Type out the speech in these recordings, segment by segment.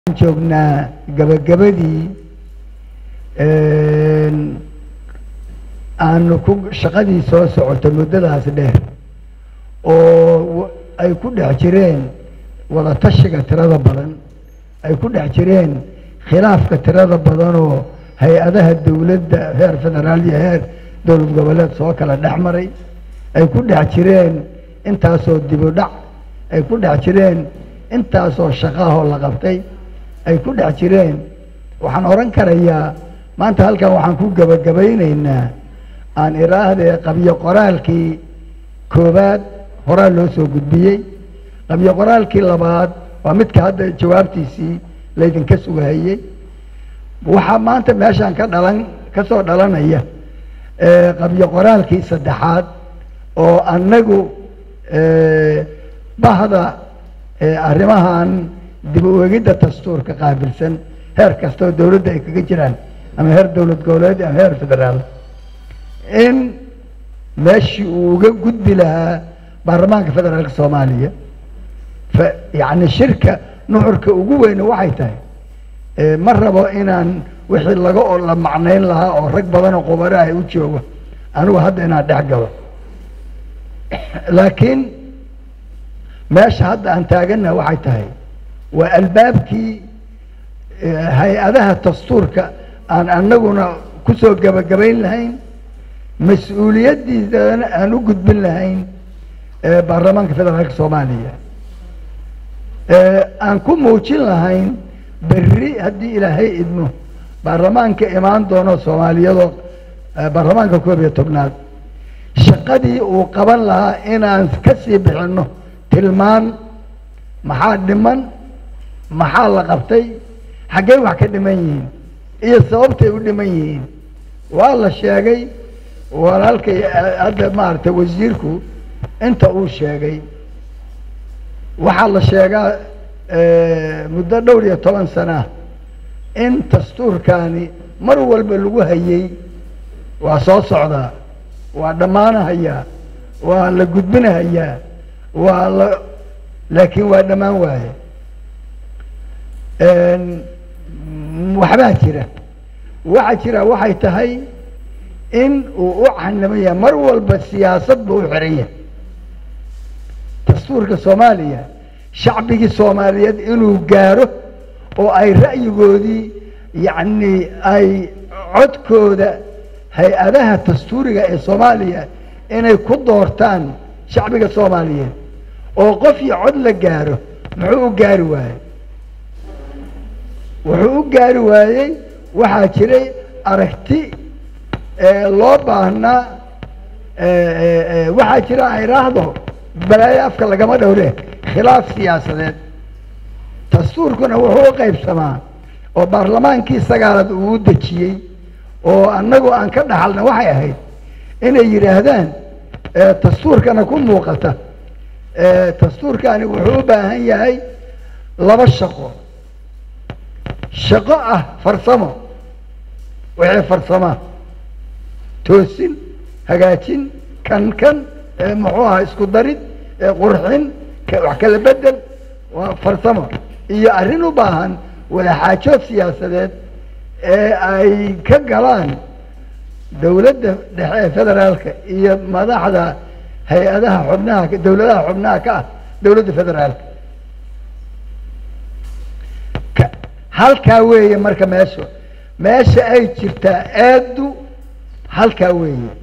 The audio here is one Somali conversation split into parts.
waxaan joognaa gabagabadii aanu ku shaqadii soo socotay muddadaas dheer oo ay ku dhex jireen wada tashiga tirada badan ay ku dhex jireen khilaafka tirada badanoo hay-adaha dowladda heer federaal iyo heer dowlad goboleed soo kala dhex maray ay ku dhex jireen intaasoo dibudhac ay ku dhex jireen intaasoo shaqaahoo la qabtay ay ku dhex jireen waxaan odhan karayaa maanta halkan waxaan ku gebagabaynaynaa aan iraahdee qabyo qoraalkii koowaad horaa loo soo gudbiyey qabyo qoraalkii labaad waa midka hadda jawaabtiisii laydinka sugahayey waxaa maanta meeshaan ka dhalan ka soo dhalanaya qabyo qoraalkii saddexaad oo annagu bahda arrimahan dib u egidda dastuurka qaabilsan heer kasta oo dowladda ay kaga jiraan ama heer dowlad goboleed ama heer federaal in meeshii uu uga gudbi lahaa baarlamaanka federaalka soomaaliya yacni shirka nuxurka ugu weyne waxay tahay ma rabo inaan wixii laga oo la macnayn lahaa oo rag badan oo qubaro ah u joogo anigu hadda inaan dhex galo laakiin meesha hadda aan taagannaha waxay tahay waa albaabkii hay-adaha dastuurka aan annaguna kusoo gebagabayn lahayn mas-uuliyaddiisana aan u gudbin lahayn baarlamaanka federaalka soomaaliya aan ku muujin lahayn berri haddii ilaahay idmo baarlamaanka imaan doono soomaaliyadoo baarlamaanka koob iyo tobnaad shaqadii uu qaban lahaa inaan ka sii bixinno tilmaan maxaa dhiman maxaa la qabtay xaggey wax ka dhiman yihiin iyo sababtay u dhiman yihiin waa la sheegay walaalkay hadda maaragtay wasiirku inta uu sheegay waxaa la sheegaa muddo dhowr iyo toban sanaa in dastuurkaani mar walba lagu hayey waa soo socdaa waa dhammaanahayaa waa la gudbinahayaa waa la laakiin waa dhammaan waaye waxbaa jira waxaa jira waxay tahay in uu u canamaya mar walba siyaasad buu u xiran yahay dastuurka soomaaliya shacbigii soomaaliyeed inuu gaaro oo ay ra'yigoodii yacni ay codkooda hay-adaha dastuuriga ee soomaaliya inay ku doortaan shacbiga soomaaliyeed oo qof iyo cod la gaaro muxuu u gaari waayey wuxuu u gaari waayey waxaa jiray aragti loo baahnaa waxaa jira ay raahdo balaayo afka lagama dhowre khilaaf siyaasadeed dastuurkuna wuxuu u qaybsamaa oo baarlamaankii sagaalaad uu u dejiyey oo annagu aan ka dhaxalna waxay ahayd inay yidhaahdaan dastuurkana ku muuqata dastuurkani wuxuu u baahan yahay laba shaqo shaqo ah farsamo wixii farsamaa toosin hagaajin kan kan muxuu ahaa isku darid qurxin wax kala bedel waa farsamo iyo arrin u baahan wadaxaajood siyaasadeed ee ay ka galaan dowladda dhexe ee federaalka iyo madaxda hay-adaha xubnaha dowladaha xubnaha ka ah dowladda federaalka halkaa weeye marka meesha meesha ay jirtaa aadu halkaa weeye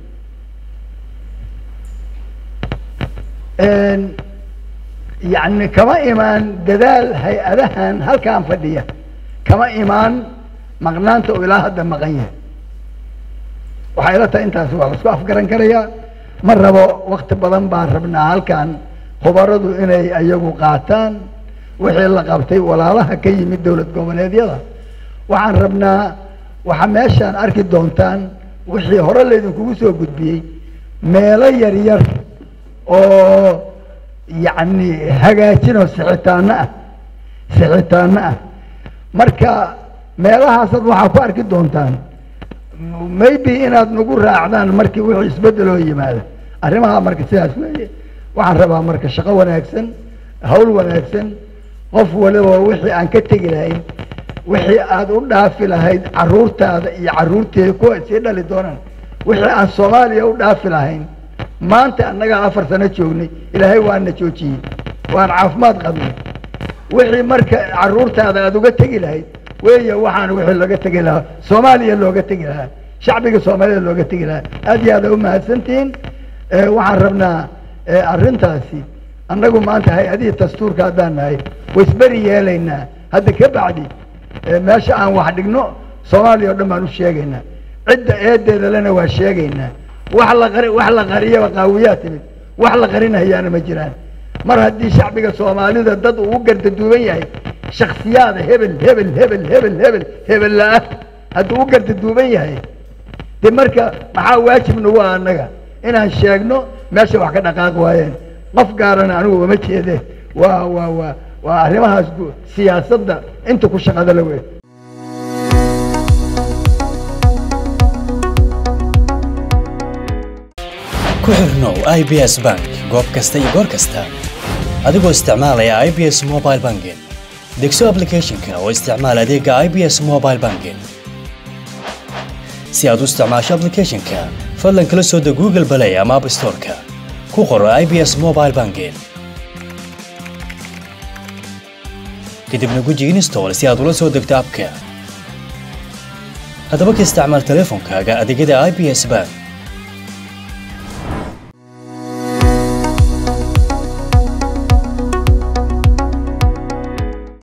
yacni kama imaan dadaal hay-adahan halkaan fadhiya kama imaan maqnaanta oo ilaa hadda maqan yahay waxay ila tahay intaas waa lasku afgaran karayaa ma rabo wakti badan baan rabnaa halkan khubaradu inay ayagu qaataan wixii la qabtay walaalaha ka yimid dowlad goboleedyada waxaan rabnaa waxaa meeshaan arki doontaan wixii hore laydinkugu soo gudbiyey meelo yar yar oo yacni hagaajinoo sixitaano ah sixitaano ah marka meelahaasaad waxaa ku arki doontaan maybe inaad nagu raacdaan markii wixii isbeddeloo yimaada arrimaha marka sidaas weeye waxaan rabaa marka shaqo wanaagsan hawl wanaagsan qof waliba wixii aan ka tegi lahayn wixii aad u dhaafi lahayd carruurtaada iyo carruurteeda kuwa sii dhali doonaan wixii aan soomaaliya u dhaafi lahayn maanta annagaa afar sano joognay ilaahay waana joojiyey waan caafimaad qabnay wixii marka carruurtaada aada uga tegi lahayd weeye waxaan wixii looga tegi lahaa soomaaliya looga tegi lahaa shacbiga soomaalida looga tegi lahaa aad iyo aada u mahadsantihiin waxaan rabnaa arrintaasi annagu maanta hay-adihii dastuurka haddaan nahay waisberi yeelaynaa hadda ka bacdi meesha aan wax dhigno soomaaliya o dhan baan u sheegaynaa cidda eedeeda lena waa sheegaynaa wax la qari wax la qariyaba qaawiyaa timid wax la qarinahayaana ma jiraan mar haddii shacbiga soomaalida dad uu u gardaduuban yahay shaksiyaada hebel hebel hebel hebel hebel hebel la-ah hadduu u gardaduuban yahay de marka maxaa waajib nagu ah annaga inaan sheegno meesha wax ka dhaqaaq waayeen qof gaarana anigu uma jeede waa waa waa waa arrimahaas siyaasadda inta ku shaqada la wey ku xirnow i b s bank goob kasta iyo goor kasta adigoo isticmaalaya i b s mobile banking degso aplicathonka oo isticmaal adeega i b s mobile banking si aad u isticmaasho aplicathonka fadlan kala soo deg google balay ama app storeka ku qoro i b s mobile banking kadibna guji install si aad ula soo degto abka haddaba ka isticmaal teleefonkaaga adeegyada i b s bank